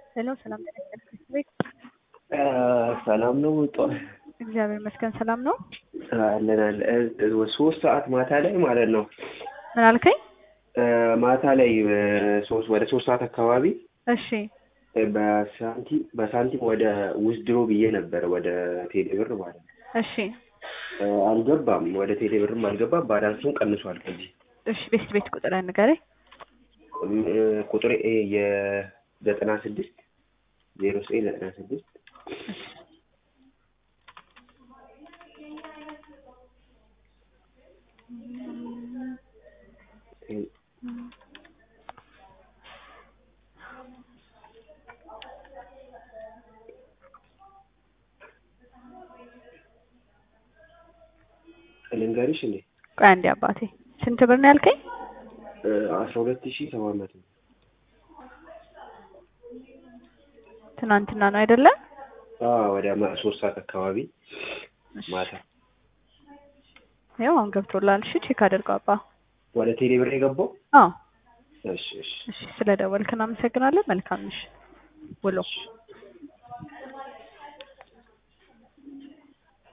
ሄሎ ሰላም ጤና ይስጥልኝ ቤት ሰላም ነው። ጧ- እግዚአብሔር ይመስገን ሰላም ነው። አለን አለ ሶስት ሰዓት ማታ ላይ ማለት ነው። ምን አልከኝ? ማታ ላይ ሶስት ወደ ሶስት ሰዓት አካባቢ እሺ በሳንቲም በሳንቲም ወደ ውዝድሮ ብዬ ነበር ወደ ቴሌብር ማለት ነው። እሺ አልገባም፣ ወደ ቴሌብርም አልገባም። ባላንሱን ቀንሷል። ከዚህ እሺ ቤት ቤት ቁጥር ንገረኝ። ቁጥር የዘጠና ስድስት ዜሮ ዘጠኝ ዘጠና ስድስት ልንገርሽ እንዴ ቆይ አንዴ አባቴ ስንት ብር ነው ያልከኝ? አስራ ሁለት ሺህ ሰባት መቶ ትናንትና ነው አይደለ? ወደ ማ- ሶስት ሰዓት አካባቢ ማታ ያው አሁን ገብቶላል። እሺ ቼክ አድርገው አባ። ወደ ቴሌብር የገባው። አዎ እሺ እሺ እሺ፣ ስለ ደወልክ እናመሰግናለን። መልካም ምሽት ውሎ። እሺ